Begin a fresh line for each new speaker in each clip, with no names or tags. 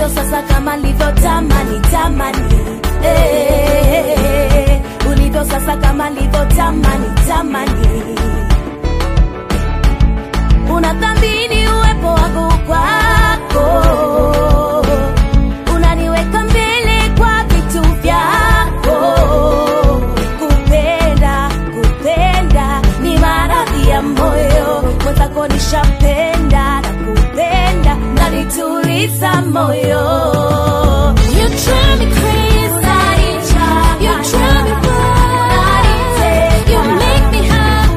ulivyo sasa kama livyo tamani tamani eh, ulivyo sasa kama livyo tamani tamani unathamini uwepo wangu kwako unaniweka mbele kwa vitu vyako kupenda kupenda ni maradhi ya moyo mwenzako nishapenda na kupenda nanituliza moyo You drive me crazy. You drive me wild. You make me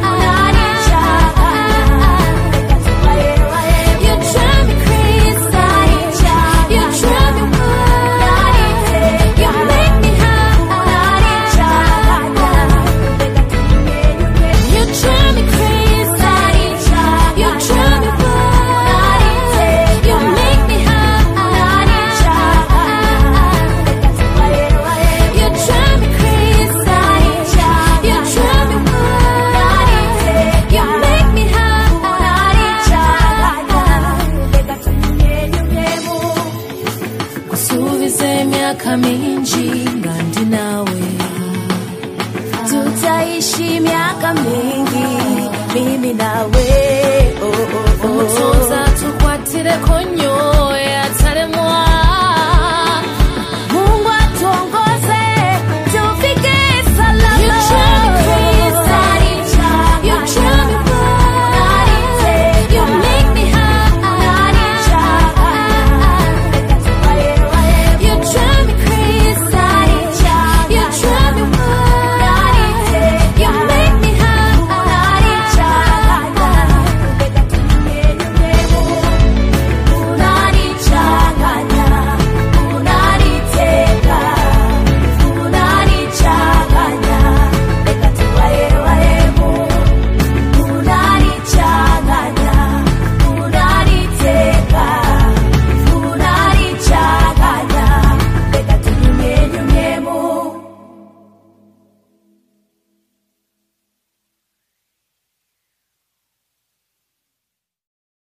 high. You drive me crazy. You drive me wild. You make me high. You drive me crazy. You drive me wild. You make me high. You drive me crazy. You drive me wild. You make me high.
kusubiza emyaka mingi nga ndi naawe
tutaishi miaka mingi mimi nawe oh, oh, oh.
omutonzi atukwatireko nnyo